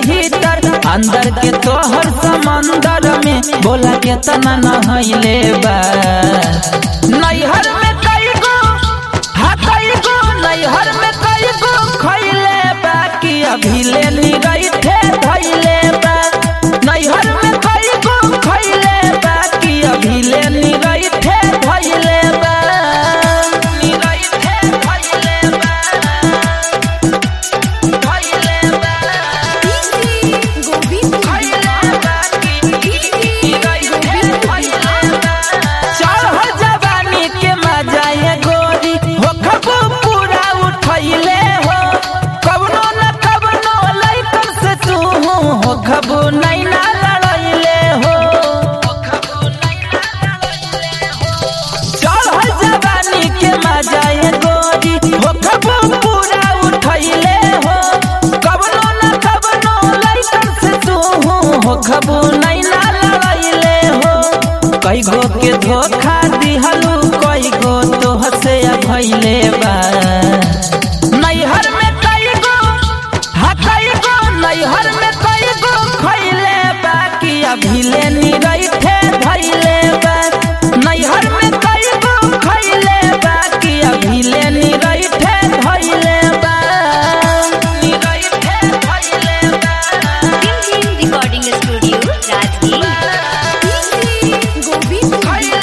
छहीतर अंदर के तोहर समंदर में बोला केतना नहैले बा नैहर में कई गो हा कई गो नैहर में कई गो खैले बा कि अभी ले ली गई थे धैले बा नैहर में कई गो खैले बा कि अभी ले ली गई थे धैले बा ली गई थे धैले बा धैले बा गोविंद चढ़ जवानी के मजा ये गोरी हो खबू पूरा उठैले हो कवनो न कवनो लइकन से तू हो खबू नहीं ना लड़ैले हो चढ़ जवानी के मजा ये गोरी हो खबू पूरा उठैले हो कवनो न कवनो लइकन से तू हो खबू नहीं ना लड़ैले हो कई गो के धोखा दिहलू कई गो तो हसे भैले बा नैहर में कई गो हा कई गो नैहर में कई गो खैले बा कि अभी ले नी रही थे धैले बा नैहर में कई गो खैले बा कि अभी ले नी रही थे धैले बा नी रही थे धैले बा रिकॉर्डिंग स्टूडियो राजगीर गोविंद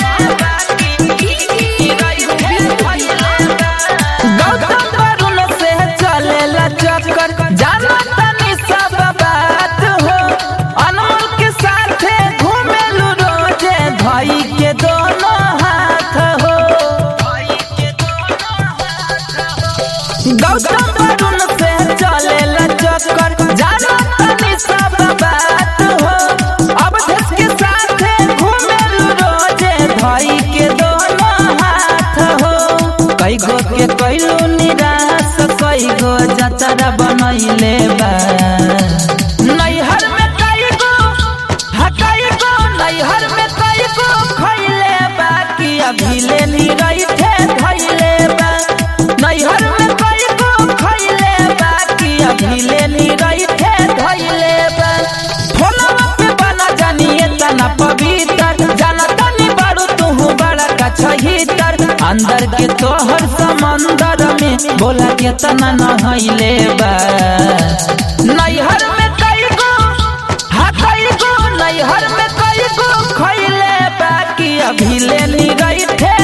गौतम वरुण से चलेला चक्कर जाना तनी सब बात हो अनमोल के साथे घूमेलू रोजे भाई के दोनों हाथ हो गौतम वरुण से चलेला चक्कर जाना तनी सब बात हो अब देश के साथे घूमेलू रोजे भाई के दोनों हाथ हो कई गो के कैलू निराश कई गो जतरा बनैले बा नैहर में कई गो हा कई गो नैहर में कई गो खैले बा कि अभी ले ली रही थे धैले बा नैहर में कई गो खैले बा कि अभी ले ली रही थे धैले बा फोनवा पे बना जानिए तना पवित्र जाना तनी बारू तू बड़ा का छहीतर अंदर के तोहर समंदर में बोला केतना नहैले बा नैहर में कई गो हा कई गो नैहर में कई गो खैले बा कि अभी ले ली गई थे